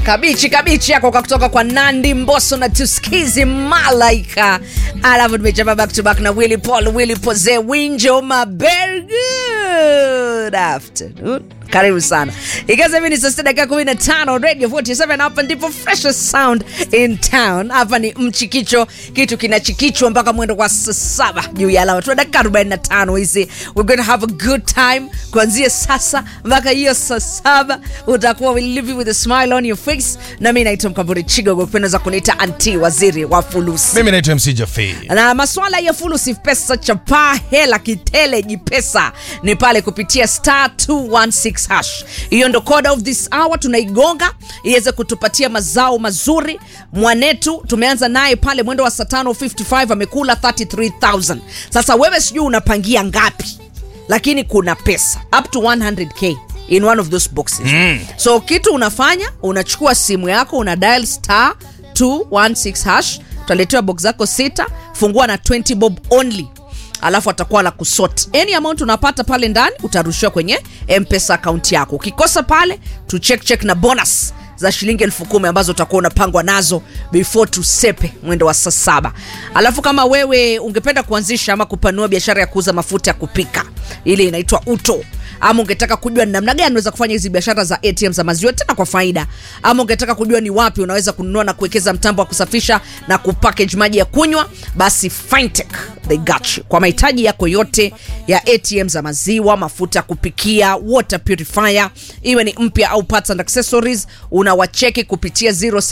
kabichi kabichi yako kwa kutoka kwa nandi mboso na tuskizi malaika alafu tumechapa back to back na willy paul willy poze winjo maber good afternoon karibu sana ikiwa hivi ni saa sita dakika kumi na tano radio 47 hapa ndipo freshest sound in town hapa ni mchikicho kitu kinachikichwa mpaka mwendo kwa saa saba juu ya alama tuna dakika 45 hizi we're gonna have a good time kuanzia sasa mpaka hiyo saa saba utakuwa we live you with a smile on your face na mi naitwa mkamburi chigogo kupendeza kuniita anti waziri wa fulusi mimi naitwa mc jafi na maswala ya fulusi pesa chapaa hela kitele jipesa ni pale kupitia star 216 hash hiyo ndo code of this hour tunaigonga iweze kutupatia mazao mazuri mwanetu tumeanza naye pale mwendo wa saa 555 amekula 33000 sasa wewe sijui unapangia ngapi lakini kuna pesa up to 100k in one of those boxes mm. so kitu unafanya unachukua simu yako una dial star 216 hash utaletewa box zako sita fungua na 20 bob only alafu atakuwa la kusort any amount unapata pale ndani utarushiwa kwenye mpesa akaunti yako ukikosa pale tu check check na bonus za shilingi elfu kumi ambazo utakuwa unapangwa nazo before tusepe mwendo wa saa saba alafu kama wewe ungependa kuanzisha ama kupanua biashara ya kuuza mafuta ya kupika ile inaitwa uto ama ungetaka kujua ni namna gani unaweza kufanya hizi biashara za atm za maziwa tena kwa faida ama ungetaka kujua ni wapi unaweza kununua na kuwekeza mtambo wa kusafisha na kupackage maji ya kunywa basi fintech they got you kwa mahitaji yako yote ya atm za maziwa mafuta ya kupikia water purifier iwe ni mpya au parts and accessories unawacheki kupitia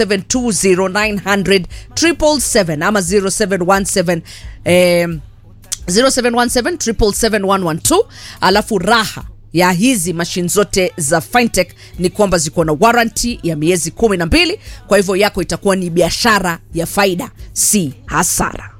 0720900777 ama 0717 eh, 0717771112 alafu raha ya hizi mashine zote za fintech ni kwamba ziko na warranty ya miezi kumi na mbili kwa hivyo yako itakuwa ni biashara ya faida si hasara